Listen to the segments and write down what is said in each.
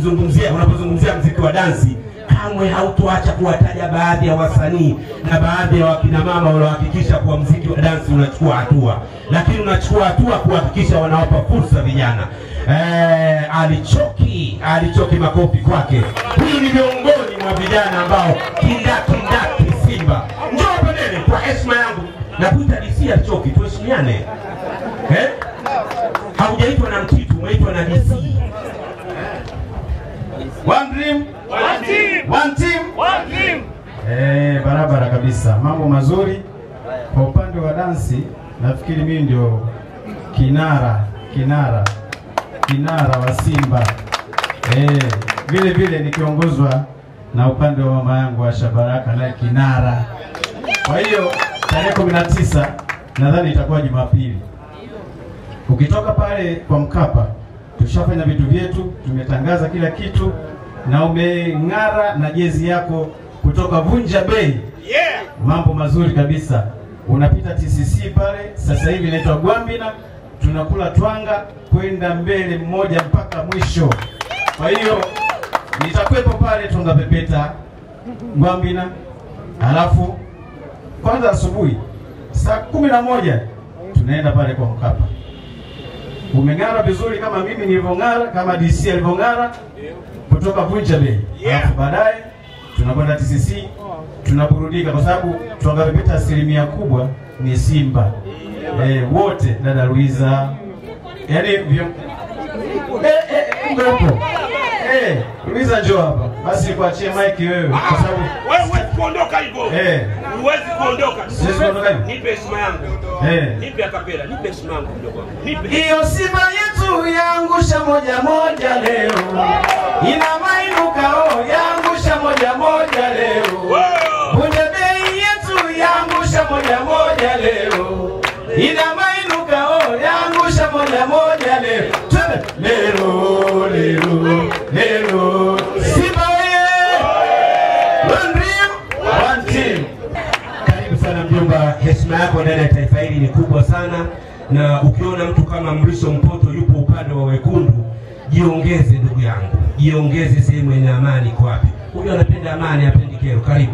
unapomzungumzia unapozungumzia mziki wa dansi kamwe hautoacha kuwataja baadhi ya wasanii na baadhi ya wakina mama wanaohakikisha kuwa mziki wa dansi unachukua hatua, lakini unachukua hatua kuhakikisha wanawapa fursa vijana. Eh, alichoki alichoki, makofi kwake. Huyu ni miongoni mwa vijana ambao kindakindaki Simba. Njoo hapa mbele kwa heshima yangu na kuita DC alichoki, tuheshimiane eh? Haujaitwa na mtitu, umeitwa na DC. One dream, One team. one team. One team. Eh, barabara kabisa, mambo mazuri. Kwa upande wa dansi, nafikiri mimi ndio kinara kinara kinara wa Simba eh, vile vile nikiongozwa na upande wa mama yangu Asha Baraka naye kinara. Kwa hiyo tarehe kumi na tisa nadhani itakuwa Jumapili. Ukitoka pale kwa Mkapa, tushafanya vitu vyetu, tumetangaza kila kitu na umeng'ara na jezi yako kutoka Vunja Bei. Yeah. Mambo mazuri kabisa. Unapita TCC pale, sasa hivi inaitwa Gwambina, tunakula twanga kwenda mbele mmoja mpaka mwisho. Kwa hiyo nitakuwepo pale Tonga Pepeta Gwambina, halafu kwanza asubuhi saa kumi na moja tunaenda pale kwa Mkapa. Umeng'ara vizuri kama mimi nilivyong'ara, kama DC alivyong'ara kutoka Vunja Bay. Yeah. Alafu baadaye tunakwenda TCC tunaburudika, kwa sababu Tonga Pepeta asilimia kubwa ni Simba eh, wote dada Luiza, yaani vyo... eh, eh, umepo eh, Luiza njoo hapa basi, nikuachie mike wewe, kwa sababu Wewe huwezi kuondoka hivyo. eh, Huwezi kuondoka. siwezi kuondoka hivi Nipe heshima yangu. eh. Nipe akapela. Nipe heshima yangu mdogo wangu. Nipe. Hiyo Simba yetu yaangusha moja moja leo, ina mainukao yaangusha moja moja leo. Wow. Vunja bei yetu yaangusha moja moja leo, ina mainukao yaangusha moja moja leo. Twende lero lero lero, Simba oye! One dream, one team. Karibu sana mjomba, heshima yako ndani ya taifa hili ni kubwa sana, na ukiona mtu kama Mrisho Mpoto yupo upande wa wekundu, jiongeze ndugu yangu, jiongeze sehemu yenye amani. Iko wapi huyu? Anapenda amani, hapendi kero. Karibu.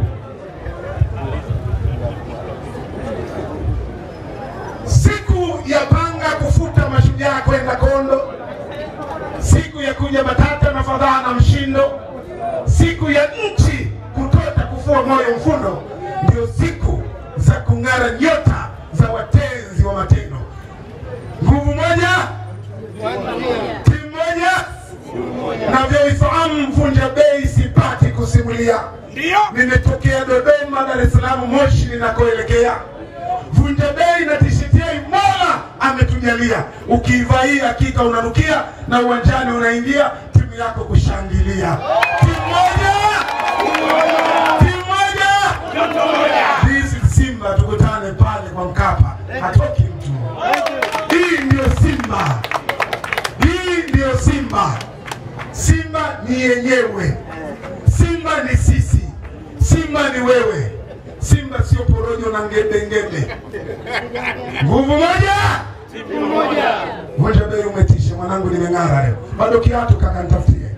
siku ya panga kufuta mashujaa kwenda kondo, siku ya kuja matata na fadhaa na mshindo, siku ya nchi kutota kufua moyo mfundo, ndio siku za kung'ara nyota za watenzi wa matendo. Nguvu moja, timu moja, navyoifahamu Vunja Bei sipati kusimulia Ndio. nimetokea Dodoma, Dar es Salaam, Moshi ninakoelekea. Vunja Bei na tisheti yai Mola ametujalia, ukiivaa hii hakika unanukia na uwanjani unaingia timu yako kushangilia. Timu moja, timu moja, This is Simba, tukutane pale kwa Mkapa, hatoki mtu. Hii ndio Simba, hii ndio Simba. Simba ni yenyewe, Simba ni sisi, Simba ni wewe. Simba sio porojo na ngebe ngebe. Nguvu moja, Vunja Bei umetisha mwanangu, nimeng'ara leo. Bado kiatu kaka, nitafutie.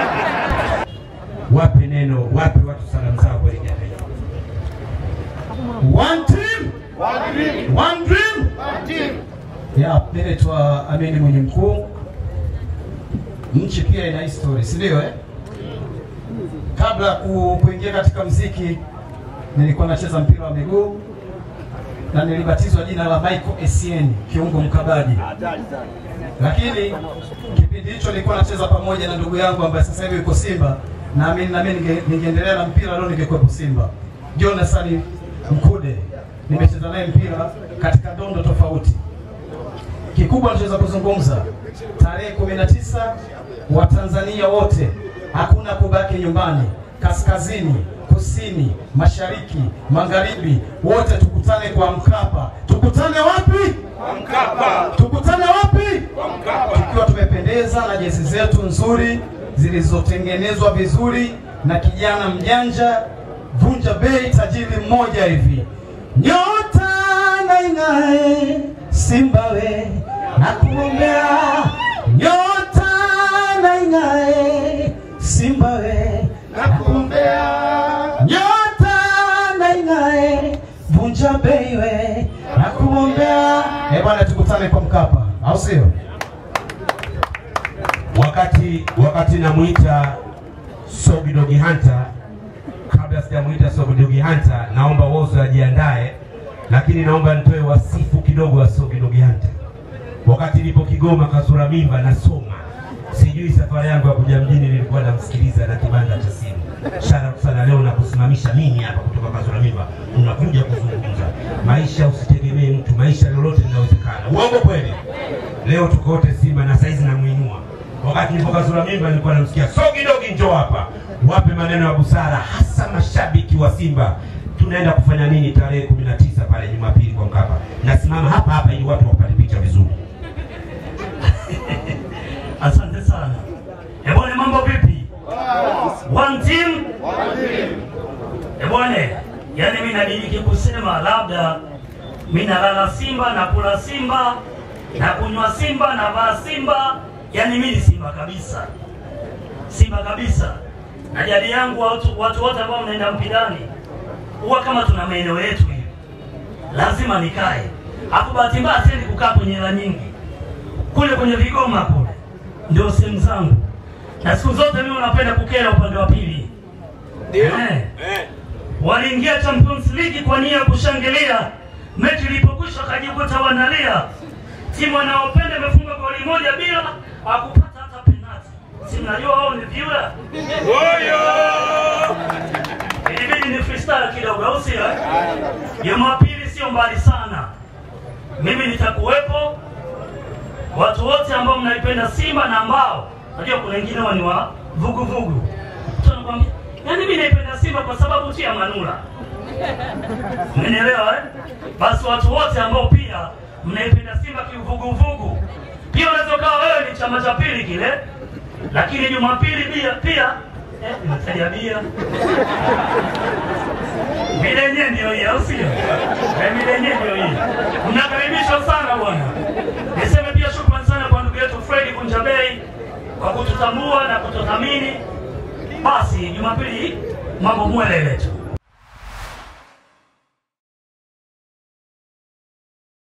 Wape neno, wape watu salamu zao kwa vijana hii. One team, one dream. Ya, mimi naitwa Amini Mwenye Mkuu. Nchi pia ina history, si ndio eh? Kabla ya ku, kuingia katika mziki nilikuwa nacheza mpira wa miguu na nilibatizwa jina la Michael Essien, kiungo mkabaji. Lakini kipindi hicho nilikuwa nacheza pamoja na ndugu yangu ambaye sasa hivi yuko Simba, naamini na mimi ninge- ningeendelea na mpira leo ningekuwepo Simba. Jonathan Mkude, nimecheza naye mpira katika dondo tofauti kikubwa tunaweza kuzungumza tarehe 19 Watanzania wote, hakuna kubaki nyumbani, kaskazini, kusini, mashariki, magharibi, wote tukutane kwa Mkapa. Tukutane wapi? Mkapa. Tukutane wapi? Mkapa. Tukiwa tumependeza na jezi zetu nzuri zilizotengenezwa vizuri na kijana mjanja Vunja Bei tajiri mmoja hivi. Nyota na ing'ae Simba we nakuombea, nyota na ing'ae iwe na kuombea. Eh bwana, tukutane kwa Mkapa, au sio? wakati wakati namuita Sogidogi Hunter, kabla sijamuita Sogidogi Hunter, naomba Wozo ajiandae, lakini naomba nitoe wasifu kidogo wa Sogidogi Hunter. Wakati nilipo Kigoma kasura mimba nasoma, sijui safari yangu ya kuja mjini, nilikuwa namsikiliza na kibanda cha simu. Shara sana leo na kusimamisha mimi hapa kutoka kasura mimba, unakuja kuzungumza maisha. Usitegemee mtu, maisha lolote linawezekana. Uongo kweli? Leo tuko wote Simba na saizi namuinua wakati nilipokazura mimba nilikuwa namsikia sogi dogi, njoo hapa, wape maneno ya busara, hasa mashabiki wa Simba. Tunaenda kufanya nini tarehe kumi na tisa pale Jumapili kwa Mkapa? Nasimama hapa hapa ili watu wapate picha vizuri. Asante sana. Ebwane, mambo vipi? One team? Ebwane, yani mimi nadiriki kusema labda mimi nalala Simba na kula Simba na kunywa Simba na vaa Simba, yani mimi ni Simba kabisa, Simba kabisa. Na jadi yangu watu watu wote ambao mnaenda mpirani huwa kama tuna maeneo yetu hivi, lazima nikae. Hapo bahati mbaya siendi kukaa kwenye hela nyingi kule kwenye vigoma kule ndio sehemu zangu, na siku zote mimi napenda kukera upande wa pili. Ndio. Eh. Eh. Waliingia Champions League kwa nia ya kushangilia, mechi ilipokwisha wakajikuta wanalia. Timu wanaopenda imefunga goli moja bila hakupata hata penalti. Si mnajua wao ni vyura, Oyo! ilibidi ni freestyle kidogo, au sio? eh? Jumapili sio mbali sana, mimi nitakuwepo. Watu wote ambao mnaipenda Simba na ambao najua kuna wengine wao ni wa vuguvugu, mtu anakuambia yaani mimi naipenda Simba kwa sababu tu ya Manula. Mmenielewa eh? Basi watu wote ambao pia mnaipenda Simba kiuvuguvugu, pia unaweza ukawa wewe ni chama cha pili kile, lakini Jumapili pia pia eh, nimetaja bia Mida yenyewe ndio hii, au sio? Eh, Mida yenyewe ndio hii. Mnakaribishwa sana bwana. Niseme pia shukrani sana kwa ndugu yetu Fredi Kunjabei kwa kututambua na kututhamini. Basi Jumapili hii mambo mwelele tu.